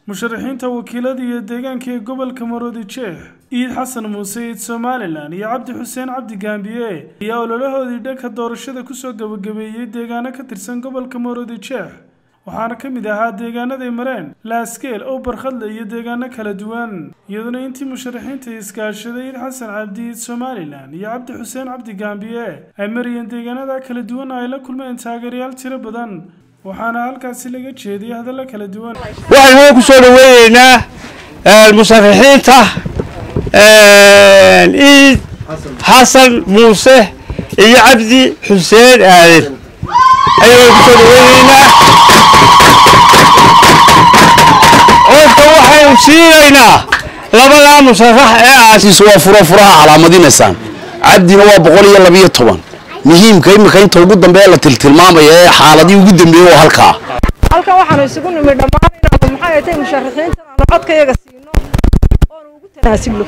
musharaxiinta wakiilada iyo deegaanka ee gobolka maroodi jeex iid xasan muuse iid somalilan iyo cabdi xuseen cabdi gaambiye ayaa ololahoodii dhanka doorashada kusoo gabagabeeyey deegaano ka tirsan gobolka maroodi jeex waxaana ka mid ahaa deegaanaday mareen laaskeel ow barkhadle iyo deegaano kala duwan iyaduna intii musharaxiinta iskaashaday iid xasan cabdi iid somalilan iyo cabdi xuseen cabdi gaambiye ay marayeen deegaanada kala duwan ay la kulmeen taageerayaal tiro badan waxaana halkaasi laga jeediyay hadallo kala duwan waxaynu ku soo dhaweyneynaa musharaxiinta iid xasan muuse iyo cabdi xuseen aaden ayaynu ku soo dhaweyneynaa codka waxaynu siinaynaa labadaa musharax ee aasiis waa furo furaha calaamadiinaysaan cabdina waa boqol iyo labiyo toban muhiimka imika inta ugu dambeeya la tiltilmaamaya ee xaaladii ugu dambeeyey waa halkaa halkan waxaanu isugu nimid dhammaan inaanu maxay ay tahay musharaxiintan aanu codkayaga siino oonu ugu tanaasulno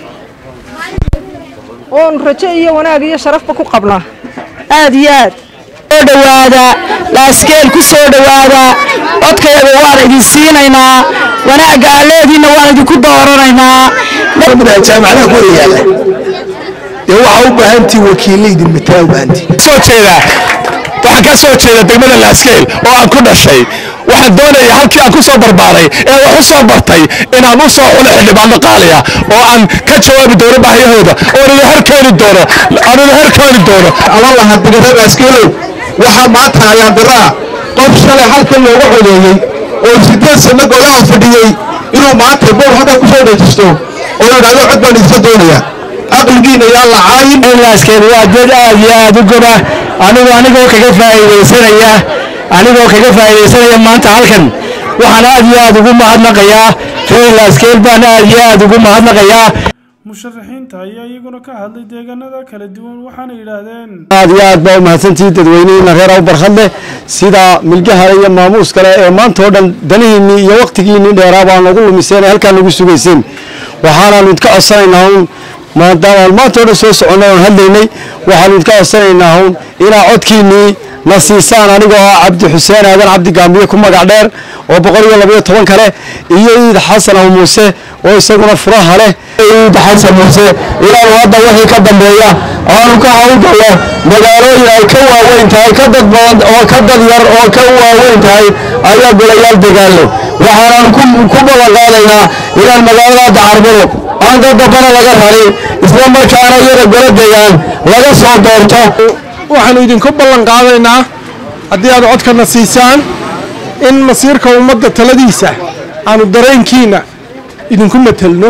oonu rajo iyo wanaag iyo sharafba ku qabnaa aad iyo aad soo dhowaada laaskeel ku soo dhowaada codkayaga waan idin siinaynaa wanaagga aalleediinna waan idinku dooranaynaa jaamacadaha ku wada yaalla dee waxaa u baahantii wakiilaydin mataa u baahantii soo jeeda waxaan ka soo jeeda degmada laaskeel oo aan ku dhashay waxaan doonaya halkii aan ku soo barbaaray ee wax u soo bartay inaan u soo xulo xildhibaano qaaliya oo aan ka jawaabi doono baahiyahooda oo nila horkeeni doono aan nila horkeeni doono ama lahaa degmada laaskiilow waxaa maanta ayaan diraa qof shalay halkan looga codeeyey oo sideed sanno golaha fadhiyey inuu maanta boor halkan ku soo dhejisto oo yidhahdo cod baan idinka doonaya caqligiina yaa la caayin laaskeed waa dad aad iyo aad u goba anigu anigoo kaga faa'iidaysanaya anigoo kaga faa'iidaysanaya maanta halkan waxaan aad iyo aad ugu mahadnaqayaa reer laaskeel baan aad iyo aad ugu mahadnaqayaa musharaxiinta ayaa iyaguna ka hadlay deegaanada kala duwan waxaana yidhaahdeen aad iyo aad baa u mahadsantihiin dadweynihiina reer aw barkhadle sida milgahale iyo maamuus kale ee maanta oo dhan danihiinnii iyo wakhtigiinnii dheeraa baa nagu lumiseen ee halkaa nagu sugayseen waxaanaanu idka codsanaynaa un maadaama maanta o dhan soo soconnay oon hadlaynay waxaanu idka codsanaynaa un inaa codkiinnii na siisaan anigoo ah cabdi xuseen aadan cabdi gaambiye ku magac dheer oo boqol iyo labayo toban kale iyo iid xasan aw muuse oo isaguna furaha leh iid xasan muuse inaanu hadda wixii ka dambeeya aanu ka hawlgallo magaalooyin ay ka waaweyn tahay ka dad badan oo ka dad yar oo ka waaweyn tahay ayaa golayaal degaallo waxaanan ku ballan qaadaynaa inaan magaalada dacarbado aan dad dambana laga rarin isla markaana iyada golo degaan laga soo doorto waxaanu idinku ballan qaadaynaa haddii aad codkana siisaan in masiirka ummadda taladiisa aanu dareenkiina idinku matelno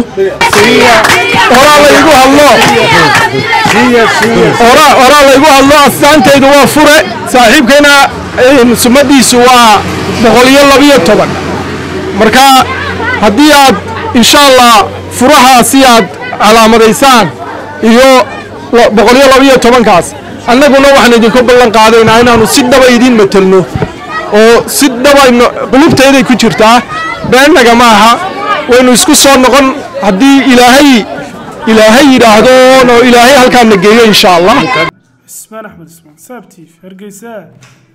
horaa laygu hadlo horaa laygu hadlo astaantaydu waa fure saaxiibkayna sumadiisu waa boqol iyo labiyo toban marka haddii aad insha allah furahaasi aad calaamadaysaan iyo boqol iyo labiyo tobankaas annaguna waxaan idinku ballan qaadaynaa inaanu si dhaba idiin matelno oo si dhaba qulubtayday ku jirtaa beennaga ma aha waynu isku soo noqon haddii ilaahay ilaahay yidhaahdoon oo ilaahay halkaana geeyo insha allah cismaan axmed ismaan saabtiif hargeysa